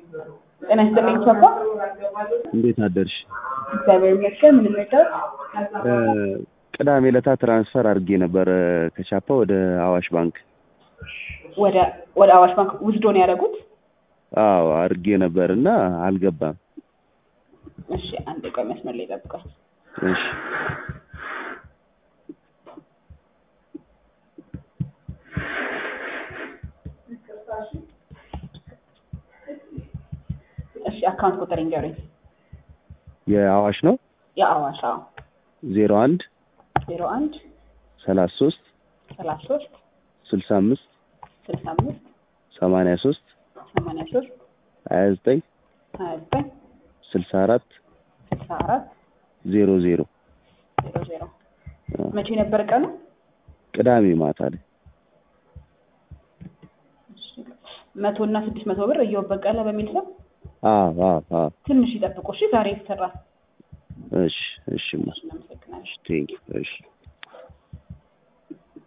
ጤና ይስጥልኝ ቻፓ። እንዴት አደርሽ? እግዚአብሔር ይመስገን። ምን ልርዳዎት? ቅዳሜ ዕለታ ትራንስፈር አድርጌ ነበር ከቻፓ ወደ አዋሽ ባንክ። ወደ ወደ አዋሽ ባንክ ውስዶ ነው ያደረጉት? አዎ አድርጌ ነበር እና አልገባም። እሺ አንድ ቆይ መስመር ላይ ጠብቀኝ። እሺ እሺ አካውንት ቁጥር ይንገሩኝ። የአዋሽ ነው የአዋሽ አዎ ዜሮ አንድ ዜሮ አንድ ሰላሳ ሶስት ሰላሳ ሶስት ስልሳ አምስት ስልሳ አምስት ሰማንያ ሶስት ሰማንያ ሶስት ሀያ ዘጠኝ ሀያ ዘጠኝ ስልሳ አራት ስልሳ አራት ዜሮ ዜሮ ዜሮ ዜሮ መቼ ነበር ቀኑ? ቅዳሜ ማታ ላይ መቶ እና ስድስት መቶ ብር እየው በቀለ በሚል ስም አዎ አዎ አዎ ትንሽ ይጠብቁ እሺ። ዛሬ ይሰራል። እሺ እሺማ እናመሰግናለን። ቴንክ እሺ